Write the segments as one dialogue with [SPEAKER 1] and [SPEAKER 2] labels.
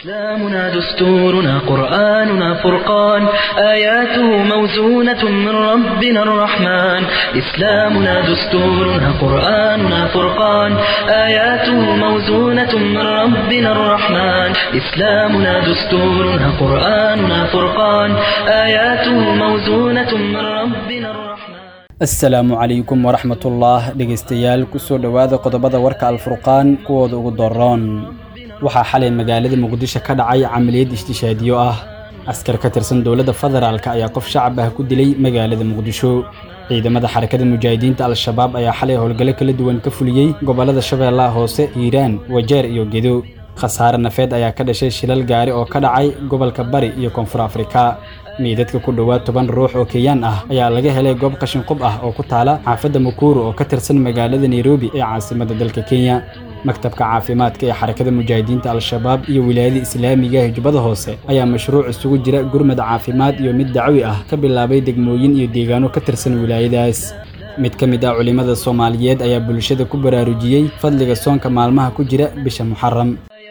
[SPEAKER 1] إسلامنا دستورنا قرآننا فرقان آياته موزونة من ربنا الرحمن إسلامنا دستورنا قرآننا فرقان آياته موزونة من ربنا الرحمن إسلامنا دستورنا قرآننا فرقان آياته موزونة من ربنا الرحمن
[SPEAKER 2] asalaamu calaykum waraxmatullah dhegaystayaal kusoo dhowaada qodobada warka alfurqaan kuwooda ugu doroon waxaa xalay magaalada muqdisho ka dhacay camaliyad ishtishaadiyo ah askar ka tirsan dowladda federaalk ayaa qof shacab ah ku dilay magaalada muqdisho ciidamada xarakada mujaahidiinta al-shabaab ayaa xalay howlgallo kala duwan ka fuliyey gobollada shabeellaha hoose hiiraan wajeer iyo gedo khasaare nafeed ayaa ka dhashay shilal gaari oo ka dhacay gobolka bari iyo koonfur afrika miidadka ku dhowaad toban ruux oo kenyaan ah ayaa laga helay goob qashinqub ah oo ku taala xaafadda mukuru oo ka tirsan magaalada nairobi ee caasimadda dalka kenya maktabka caafimaadka ee xarakada mujaahidiinta al-shabaab iyo wilaayada islaamiga hijbada hoose ayaa mashruuc isugu jira gurmad caafimaad iyo mid dacwi ah ka bilaabay degmooyin iyo deegaano ka tirsan wilaayadaas mid ka mid ah culimmada soomaaliyeed ayaa bulshada ku baraarujiyey fadliga soonka maalmaha ku jira bisha muxaram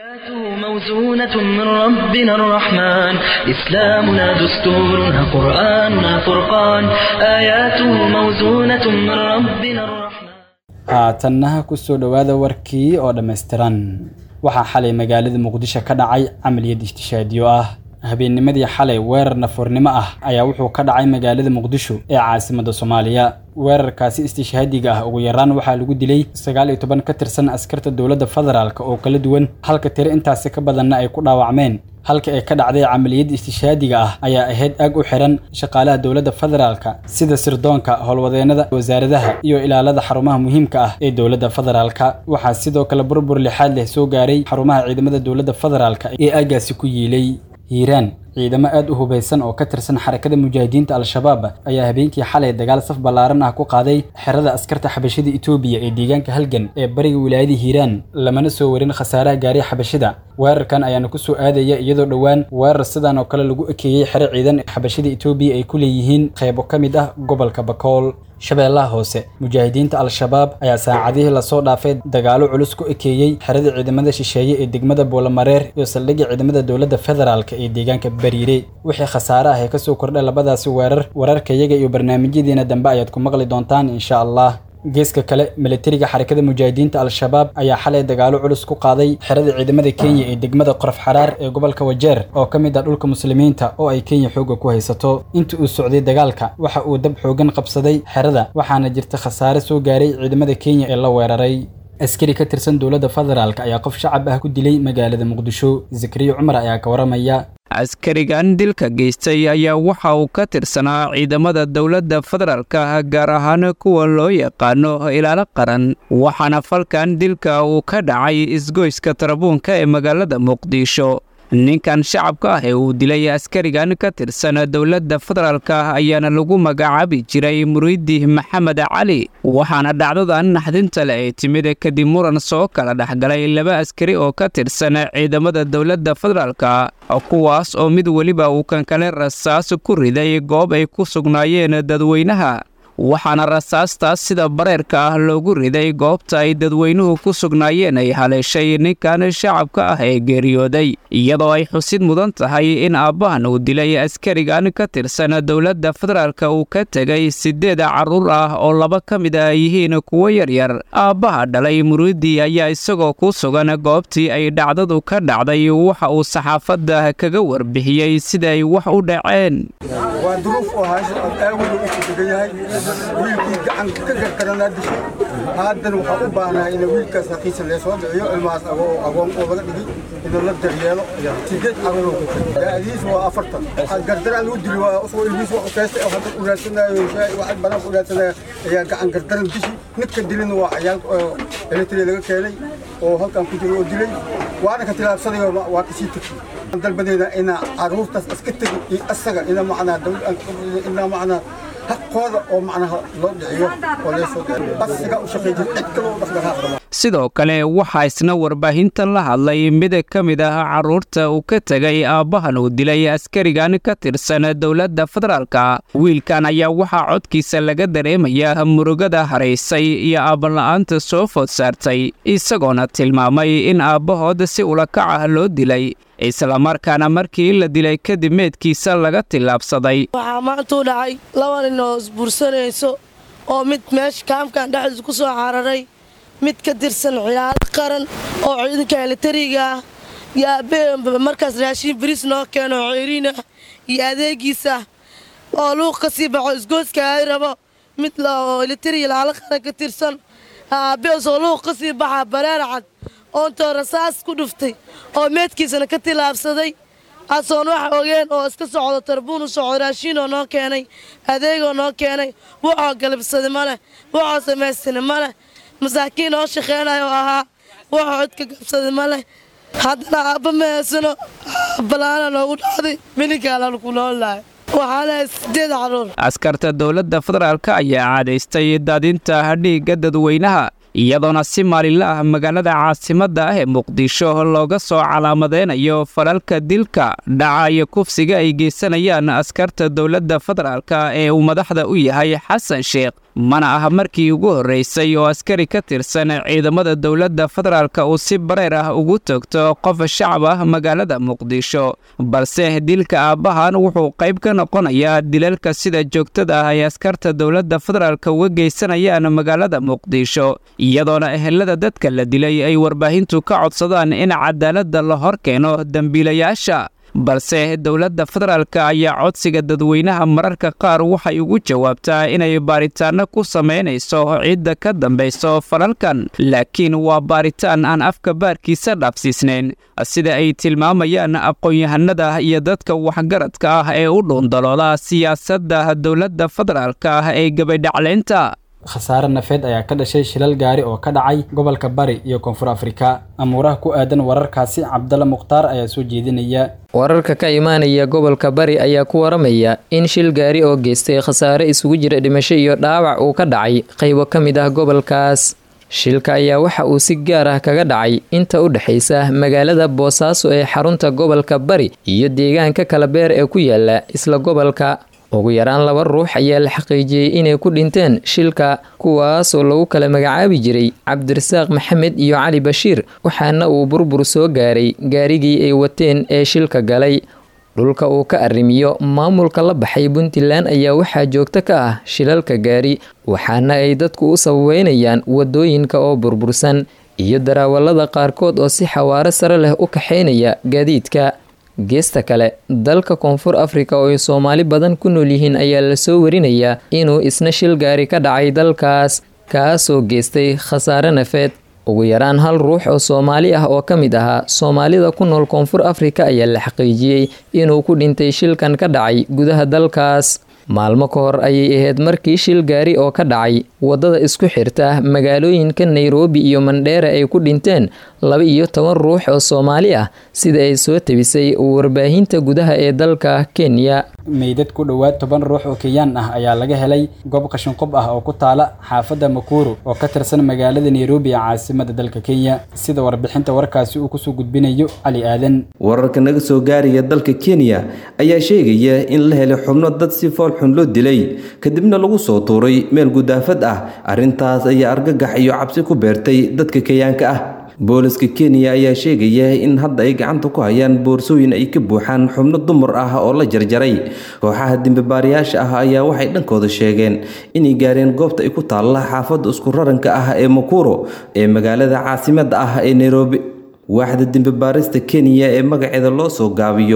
[SPEAKER 1] موزونة من ربنا الرحمن إسلامنا دستورنا قرآننا فرقان آياته موزونة من ربنا الرحمن
[SPEAKER 2] haatannaha kusoo dhowaada warkii oo dhammaystiran waxaa xalay magaalada muqdisho ka dhacay camaliyad ishtishaadiyo ah habeennimadii xalay weerar nafoornimo ah ayaa wuxuu ka dhacay magaalada muqdisho ee caasimadda soomaaliya weerarkaasi istishhaadiga ah ugu yaraan waxaa lagu dilay sagaal iyo toban ka tirsan askarta dowladda federaalk oo kala duwan halka tiro intaasi ka badanna ay ku dhaawacmeen halka ay ka dhacday camaliyadda istishhaadiga ah ayaa ahayd aag u xiran shaqaalaha dowladda federaalka sida sirdoonka howlwadeennada wasaaradaha iyo ilaalada xarumaha muhiimka ah ee dowladda federaalka waxaa sidoo kale burbur lixaad leh soo gaaray xarumaha ciidamada dowladda federaalka ee aaggaasi ku yiilay hiiraan ciidamo aad u hubaysan oo ka tirsan xarakada mujaahidiinta al-shabaab ayaa habeenkii xalay dagaal saf ballaaran ah ku qaaday xerada askarta xabashida etoobiya ee deegaanka halgan ee bariga wilaayada hiiraan lamana soo warin khasaaraha gaaray xabashida weerarkan ayaana ku soo aadaya iyadoo dhowaan weerar sidan oo kale lagu ekeeyey xero ciidan xabashida etoobiya ay ku leeyihiin qaybo ka mid ah gobolka bakool shabeellaha hoose mujaahidiinta al-shabaab ayaa saacadihii lasoo dhaafay dagaalo culus ku ekeeyey xerada ciidamada shisheeye ee degmada boolamareer iyo saldhigga ciidamada dowladda federaalk ee deegaanka bariire wixii khasaare ah ee kasoo kordhay labadaasi weerar wararkayaga iyo barnaamijyadiina dambe ayaad ku maqli doontaan insha allah geeska kale milatariga xarakada mujaahidiinta al-shabaab ayaa xalay dagaalo culus ku qaaday xerada ciidamada kenya ee degmada qorof xaraar ee gobolka wajeer oo ka mid ah dhulka muslimiinta oo ay kenya xoogga ku haysato inta uu socday dagaalka waxa uu dab xoogan qabsaday xerada waxaana jirta khasaare soo gaaray ciidamada kenya ee la weeraray askari ka tirsan dowladda federaalk ayaa qof shacab ah ku dilay magaalada muqdisho zakariya cumar ayaa ka waramaya
[SPEAKER 3] askarigan dilka geystay ayaa waxa uu ka tirsanaa ciidamada dowladda federaalka gaar ahaan kuwa loo yaqaano ilaalo qaran waxaana falkan dilka uu ka dhacay isgoyska tarabuunka ee magaalada muqdisho ninkan shacabka ah ee uu dilay askarigan ka tirsan dowladda federaalka ayaana lagu magacaabi jiray muriidi maxamed cali waxaana dhacdadan naxdinta le ay timid kadib muran soo kala dhexgalay laba askari oo ka tirsan ciidamada dowladda federaalka kuwaas oo mid weliba uu kan kale rasaas ku riday goob ay ku sugnaayeen dadweynaha waxaana rasaastaas sida bareerka ah loogu riday goobta ay dadweynuhu ku sugnaayeen ay haleeshay ninkan shacabka ah ee geeriyooday iyadoo ay xusid mudan tahay in aabbahan uu dilay askarigan ka tirsan dowladda federaalka uu ka tegay siddeed carruur ah oo laba ka mid a yihiin kuwo yaryar aabbaha dhalay muriidi ayaa isagoo ku sugan goobtii ay dhacdadu ka dhacday waxa uu saxaafadda kaga warbixiyey siday wax u dhaceen
[SPEAKER 4] wiilkii gacan ka gargaranaa dishay haddana waxaa u baahnaa in wiilkaas haqiisa leesoo dhiciyo ilmahaas agoon oo laga dhigi in la daryeelo sideed carruur daadiis waa afartan gardaraan lagu dili waa usoo ilmiis wax keesta hadda uraadsanaayo wax banaan uraadsanaya ayaa gacan gardaran dishi ninka dilina waa cayaal eletri laga keenay oo halkan ku jiro oo dilay waana ka tilaabsanayo waa kasii tegay dalbadeeda ina carruurtaas iska tegi iyo asaga ina macnaa ina macnaa xaqooda oo macnaha loo dhiciyo oo leesoo asiga u shaqeey jira cid kaloo dhaqdhaqaaq
[SPEAKER 3] sidoo kale waxaa isna warbaahintan la hadlay mid ka mid ah carruurta uu ka tegay aabbahan uu dilay askarigan ka tirsan dowladda federaalka wiilkan ayaa waxaa codkiisa laga dareemayaa murugada haraysay iyo aabanla'aanta soo food saartay isagoona tilmaamay in aabbahood si ulakac ah loo dilay islamarkaana markii la dilay kadib meedkiisa laga tillaabsaday
[SPEAKER 5] waxaa maantuu dhacay laba nin oo isbuursanayso oo mid meesha kaamkan dhexdiisa ku soo cararay mid ka tirsan ciyaaro qaran oo ciidanka elitariga ah iyo aabbe markaas raashiin bariis noo keeno ceeriin ah iyo adeegiisa oo luuq ka sii baxo isgooska ay rabo mid oo elitariga laala qaran ka tirsan aabbeesoo luuq ka sii baxa bareer cad oontoo rasaas ku dhuftay oo meedkiisana ka tilaabsaday asoon wax ogeen oo iska socdo tarbuun u socdo raashiinoo noo keenay adeegoo noo keenay wuxoo galabsaday ma leh wuxoo samaystana ma leh masaakiin oo shaqeynaya oo ahaa wuxoo codka gabsaday ma leh haddana aabba ma heesano balaana noogu dhacday mininkaala ku noolahay waxaa lehay sideed carruur
[SPEAKER 3] askarta dowladda federaalk ayaa caadaystay daadinta dhiigga dadweynaha iyadoona si maalinla ah magaalada caasimadda ah ee muqdisho looga soo calaamadeynayo falalka dilka dhaca iyo kufsiga ay geysanayaan askarta dowladda federaalka ee uu madaxda u yahay xasan sheekh mana ah markii ugu horreysay oo askari ka tirsan ciidamada dowladda federaalka uu si bareer ah ugu togto qof shacab ah magaalada muqdisho balse dilka aabbahan wuxuu qayb ka noqonayaa dilalka sida joogtada ah ay askarta dowladda federaalka uga geysanayaan magaalada muqdisho iyadoona ehelada dadka la dilay ay warbaahintu ka codsadaan in cadaaladda la hor keeno dembiilayaasha balse dowladda federaalk ayaa codsiga dadweynaha mararka qaar waxay ugu jawaabtaa inay baaritaanno ku samaynayso cidda ka dambayso falalkan laakiin waa baaritaan aan afka baarkiisa dhaafsiisnayn sida ay tilmaamayaan aqoon-yahanada iyo dadka waxgaradka ah ee u dhuundalooda siyaasadda dowladda federaalk ah ee gabadhacleynta
[SPEAKER 2] khasaare nafeed ayaa ka dhashay shilal gaari oo ka dhacay gobolka bari iyo koonfur afrika amuuraha ku aadan wararkaasi cabdalla mukhtaar ayaa soo jeedinaya
[SPEAKER 6] wararka ka imaanaya gobolka bari ayaa ku waramaya in shil gaari oo geystay khasaare isugu jira dhimasho iyo dhaawac uu ka dhacay qaybo ka mid ah gobolkaas shilka ayaa waxa uu si gaar ah kaga dhacay inta u dhexaysa magaalada boosaaso ee xarunta gobolka bari iyo deegaanka kalabeer ee ku yaala isla gobolka ugu yaraan laba ruux ayaa la xaqiijiyey inay ku dhinteen shilka kuwaasoo lagu kala magacaabi jiray cabdirasaaq maxamed iyo cali bashiir waxaana uu burbur soo gaaray gaarigii ay wateen ee shilka galay dhulka uu ka arrimiyo maamulka la baxay puntland ayaa waxaa joogto ka ah shilalka gaari waxaana ay dadku u sababeynayaan wadooyinka oo burbursan iyo darawallada qaarkood oo si xawaaro sare leh u kaxaynaya gaadiidka geesta kale dalka koonfur afrika oo ay soomaali badan ku nool yihiin ayaa lasoo warinayaa inuu isna shil gaari ka dhacay dalkaas kaasoo geystay khasaare nafeed ugu yaraan hal ruux oo soomaali ah oo ka mid ahaa soomaalida ku nool koonfur afrika ayaa la xaqiijiyey inuu ku dhintay shilkan ka dhacay gudaha dalkaas maalmo ka hor ayay ahayd markii shil gaari oo ka dhacay waddada isku xirta magaalooyinka nairobi iyo mandheera ay ku dhinteen laba iyo toban ruux oo soomaali ah sida ay soo tabisay warbaahinta gudaha ee dalka kenya
[SPEAKER 2] meydad ku dhowaad toban ruux oo kenyaan ah ayaa laga helay goob qashinqub ah oo ku taala xaafadda makuru oo ka tirsan magaalada nairobi ee caasimada dalka kenya sida warbixinta warkaasi uu kusoo gudbinayo cali aadan
[SPEAKER 7] wararka naga soo gaaraya dalka kenya ayaa sheegaya in la helay xubno dad si foolxun loo dilay kadibna lagu soo tuuray meel gudaafad ah arrintaas ayaa argagax iyo cabsi ku beertay dadka kenyaanka ah booliska kenya ayaa sheegaya in hadda ay gacanta ku hayaan boorsooyin ay ka buuxaan xubno dumar ah oo la jarjaray kooxaha dembibaarayaasha ah ayaa waxay dhankooda sheegeen inay gaareen goobta ay ku taalla xaafadda isku raranka ah ee makuro ee magaalada caasimada ah ee nairobi waaxda dembibaarista kenya ee magaceeda loo soo gaabiyo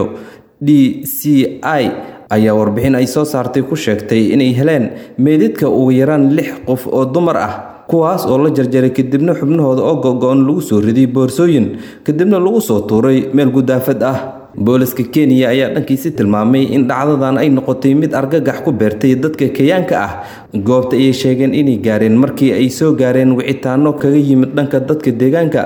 [SPEAKER 7] d c i ayaa warbixin ay soo saartay ku sheegtay inay heleen meydadka ugu yaraan lix qof oo dumar ah kuwaas oo la jarjaray kadibna xubnahooda oo go-go-on lagu soo riday boorsooyin kadibna lagu soo tuuray meel gudaafad ah booliska kenya ayaa dhankiisi tilmaamay in dhacdadan ay noqotay mid argagax ku beertay dadka kenyaanka ah goobta ayay sheegeen inay gaareen markii ay soo gaareen wicitaano kaga yimid dhanka dadka deegaanka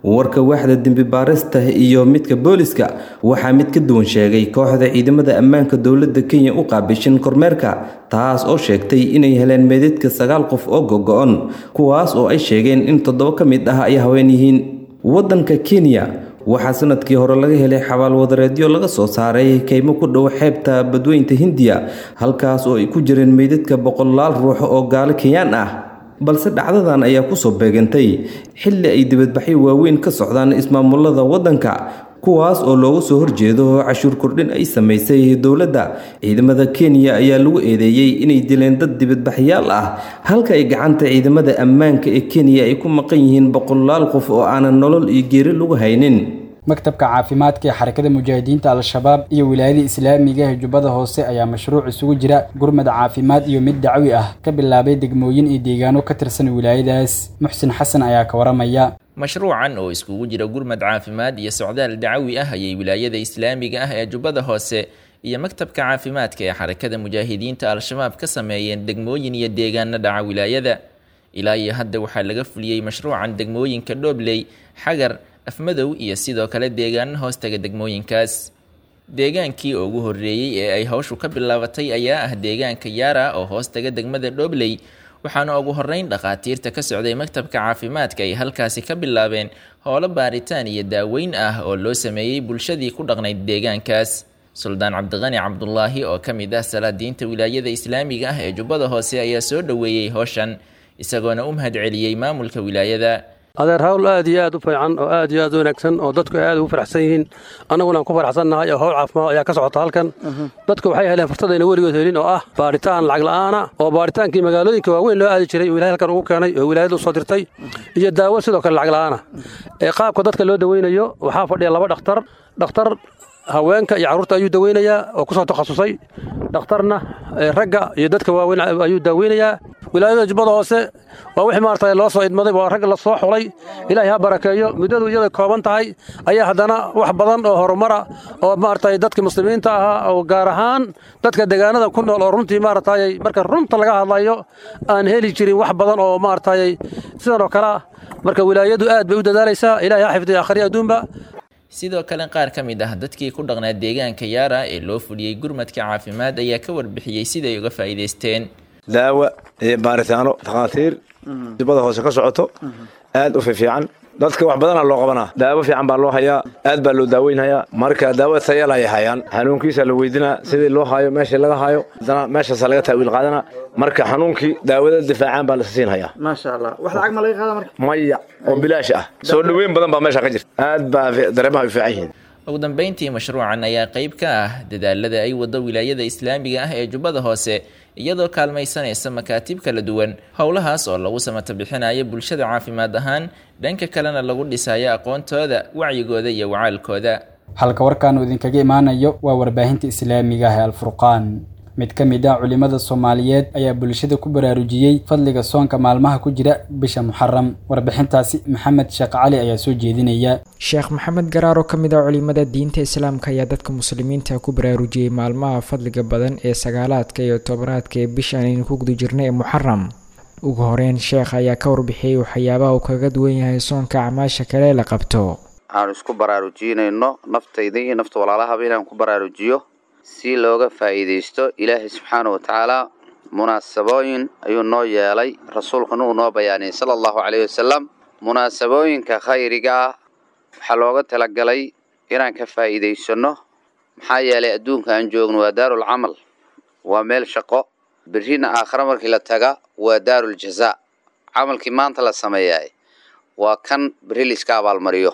[SPEAKER 7] warka waaxda dembi baarista iyo midka booliska waxaa mid ka duwan sheegay kooxda ciidamada ammaanka dowladda kenya u qaabishan kormeerka taas oo sheegtay inay heleen meedadka sagaal qof oo gogo-on kuwaas oo ay sheegeen in toddoba ka mid ah ay haween yihiin waddanka kenya waxaa sanadkii hore laga helay xabaalwadareedyo laga soo saaray kaymo ku dhow xeebta badweynta hindiya halkaas oo ay ku jireen meydadka boqolaal ruux oo gaalo kenyaan ah balse dhacdadan ayaa kusoo beegantay xilli ay dibadbaxyo waaweyn ka socdaan ismaamulada waddanka kuwaas oo looga soo horjeedo cashuur kordhin ay samaysay dowladda ciidamada kenya ayaa lagu eedeeyey inay dileen dad dibadbaxyaal ah halka ay gacanta ciidamada ammaanka ee kenya ay ku maqan yihiin boqolaal qof oo aanan nolol iyo geeri lagu haynin
[SPEAKER 2] maktabka caafimaadka ee xarakada mujaahidiinta al-shabaab iyo wilaayada islaamiga ee jubbada hoose ayaa mashruuc isugu jira gurmad caafimaad iyo mid dacwi ah ka bilaabay degmooyin iyo deegaano ka tirsan wilaayadaas muxsin xasan ayaa ka waramaya
[SPEAKER 8] mashruucan oo iskugu jira gurmad caafimaad iyo socdaal dacawi ah ayay wilaayada islaamiga ah ee jubbada hoose iyo maktabka caafimaadka ee xarakada mujaahidiinta al-shabaab ka sameeyeen degmooyin iyo deegaano dhaca wilaayada ilaa iyo hadda waxaa laga fuliyey mashruucan degmooyinka dhoobley xagar afmadow iyo sidoo kale deegaano hoostaga degmooyinkaas deegaankii ugu horreeyey ee ay hawshu ka bilaabatay ayaa ah deegaanka yaara oo hoostaga degmada dhoobley waxaana ugu horreyn dhakhaatiirta ka socday maktabka caafimaadka ay halkaasi ka bilaabeen howlo baaritaan iyo daaweyn ah oo loo sameeyey bulshadii ku dhaqnayd deegaankaas suldaan cabdiqani cabdulaahi oo ka mid ah salaadiinta wilaayada islaamiga ah ee jubbada hoose ayaa soo dhoweeyey howshan isagoona u mahadceliyey maamulka wilaayada
[SPEAKER 9] adeer hawl aad iyo aad u fiican oo aad iyo aad u wanaagsan oo dadku aad ugu faraxsan yihiin annaguna aan ku faraxsannahay oo howl caafimaad ayaa ka socota halkan dadku waxay heleen fursadayna weligood helin oo ah baaritaan lacag la'aana oo baaritaankii magaalooyinka waaweyn loo aadi jiray oo ilahay halkan ugu keenay oo wilaayada u soo dirtay iyo daawo sidoo kale lacag la'aana ee qaabka dadka loo daweynayo waxaa fadhiya laba dhakhtar dhakhtar haweenka iyo carruurta ayuu daweynayaa oo ku soo takhasusay dhakhtarna ragga iyo dadka waaweyn ayuu daaweynayaa wilaayada jubbada hoose waa wixii maaragtay loo soo idmaday waa rag la soo xulay ilaahay ha barakeeyo muddadu iyada kooban tahay ayaa haddana wax badan oo horumara oo maaragtay dadka muslimiinta ahaa oo gaar ahaan dadka deegaanada ku nool oo runtii maaragtay marka runta laga hadlayo aan heli jirin wax badan oo maaragtay sidan oo kale ah marka wilaayadu aad bay u dadaalaysaa ilaahay ha xifdiya akhriya adduunba
[SPEAKER 8] sidoo kale qaar ka mid ah dadkii ku dhaqnaa deegaanka yaara ee loo fuliyey gurmadka caafimaad ayaa ka warbixiyey siday uga faa'iidaysteen
[SPEAKER 10] daawa iyo baaritaano takhaatiir jubbada hoose ka socoto aad u fiifiican dadka wax badana loo qabanaa daawo fiican baa loo hayaa aad baa loo daaweynhayaa marka daawo tayal ayay hayaan xanuunkiisa la weydinaa sidii loo haayo meeshii laga haayo haddana meeshaasa laga taawiil qaadana marka xanuunkii daawada difaacaan baa la siin hayaa
[SPEAKER 11] maasha allah wax lacag ma laga qaada marka
[SPEAKER 10] maya oo bilaash ah soo dhoweyn badan baa meesha ka jirta aad baa dareemaha u fiican yihiin
[SPEAKER 8] ugu dambeyntii mashruucan ayaa qayb ka ah dadaalada ay wado wilaayada islaamiga ah ee jubbada hoose iyadoo kaalmaysanaysa makaatib kala duwan howlahaas oo lagu samata bixinayo bulshada caafimaad ahaan dhanka kalena lagu dhisayo aqoontooda wacyigooda iyo wacaalkooda
[SPEAKER 2] halka warkaanu idinkaga imaanayo waa warbaahinta islaamiga ah ee alfurqaan mid ka mid ah culimada soomaaliyeed ayaa bulshada ku baraarujiyey fadliga soonka maalmaha ku jira bisha muxaram warbixintaasi maxamed sheekh cali ayaa soo jeedinaya
[SPEAKER 12] sheekh maxamed garaar oo ka mid ah culimada diinta islaamka ayaa dadka muslimiinta ku baraarujiyey maalmaha fadliga badan ee sagaalaadka iyo tobanaadka ee bishaan aynu ku guda jirnay ee muxaram ugu horeyn sheekh ayaa ka warbixiyey waxyaabaha uu kaga duwan yahay soonka acmaasha kale la qabto
[SPEAKER 13] aanu isku baraarujinayno naftayda iyo nafta walaalahaba inaan ku baraarujiyo si looga faa'iidaysto ilaahay subxaana wa tacaala munaasabooyin ayuu noo yeelay rasuulkuna uu noo bayaaniyey sala allahu caleyhi wasalam munaasabooyinka khayriga ah waxaa looga talagalay inaan ka faa'iidaysanno maxaa yeelay adduunka aan joogno waa daarul camal waa meel shaqo berrina aakhare markii la taga waa daarul jazaa camalkii maanta la sameeyaay waa kan berri laiska abaalmariyo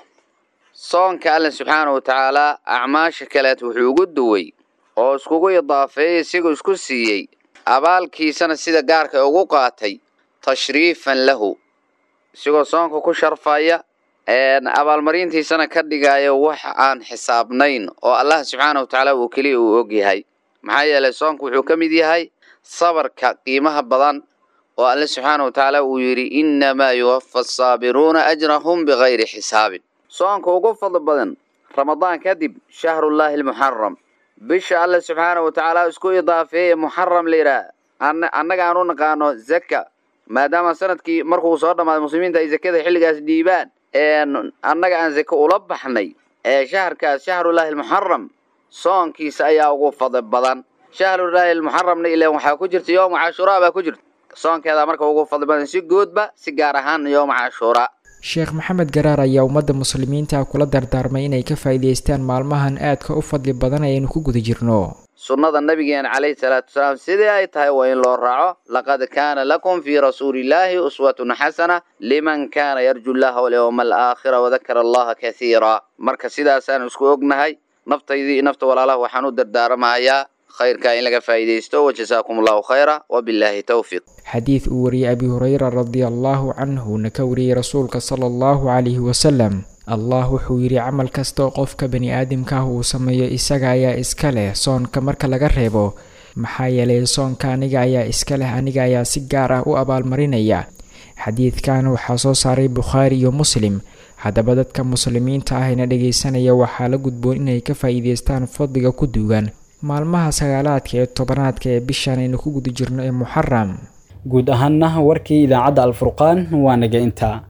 [SPEAKER 13] soonka alla subxaana wa tacaalaa acmaasha kaleet wuxuu ugu duway oo iskugu idaafeeyey isigoo isku siiyey abaalkiisana sida gaarka ugu qaatay tashriifan lahu isigoo soonka ku sharfaya abaalmarintiisana ka dhigaya wax aan xisaabnayn oo allah subxaana wa tacaala uu keliya uu og yahay maxaa yeelay soonka wuxuu ka mid yahay sabarka qiimaha badan oo alle subxaana wa tacaala uu yidhi innamaa yuwafa asaabiruuna ajrahum bikayri xisaabin soonka ugu fadli badan ramadaan kadib shahrullaahi almuxaram bisha alle subxaana wa tacaala isku idaafeeye muxaram la yidhaah annaga aan u naqaano zaka maadaama sanadkii markuu soo dhammaaday muslimiinta ay zakada xilligaas dhiibaan annaga aan sake ula baxnay ee shaharkaas shahrullaahi almuxaram soonkiisa ayaa ugu fadli badan shahrullaahi almuxaramna ilaan waxaa ku jirta yooma cashuuraa baa ku jirta soonkeedaa marka ugu fadli badan si guudba si gaar ahaan yooma cashuuraa
[SPEAKER 12] sheekh maxamed garaar ayaa ummadda muslimiinta kula dardaarmay inay ka faa'iidaystaan maalmahan aadka u fadli badan ayaynu ku guda jirno
[SPEAKER 13] sunnada nabigeena calayhi salaatu wasalaam sidii ay tahay waa in loo raaco laqad kaana lakum fii rasuulillaahi uswatun xasana liman kaana yarju llaha walyowma alaakhira wadakara allaha kathiira marka sidaasaan isku ognahay naftaydii iyo nafta walaalaha waxaan u dardaaramahayaa khayrka in laga faa'iidaysto wajasaakum allahu khayra wabilaahi towfiiq
[SPEAKER 12] xadiid uu wariyey abi hureyra radia allaahu canhuna ka wariyey rasuulka sala allahu calayhi wasalam allah wuxuu yidhi camal kastoo qofka bani aadamka ah uu sameeyo isaga ayaa iska leh soonka marka laga reebo maxaa yeelay soonka aniga ayaa iska leh aniga ayaa si gaar ah u abaalmarinaya xadiidkan waxaa soo saaray bukhaari iyo muslim haddaba dadka muslimiinta ah ina dhegaysanaya waxaa la gudboon inay ka faa'iidaystaan fadliga ku duugan maalmaha sagaalaadka ee tobanaadka ee bishan aynu ku guda jirno ee muxaram
[SPEAKER 2] guud ahaana warkii idaacadda alfurqaan waa naga intaa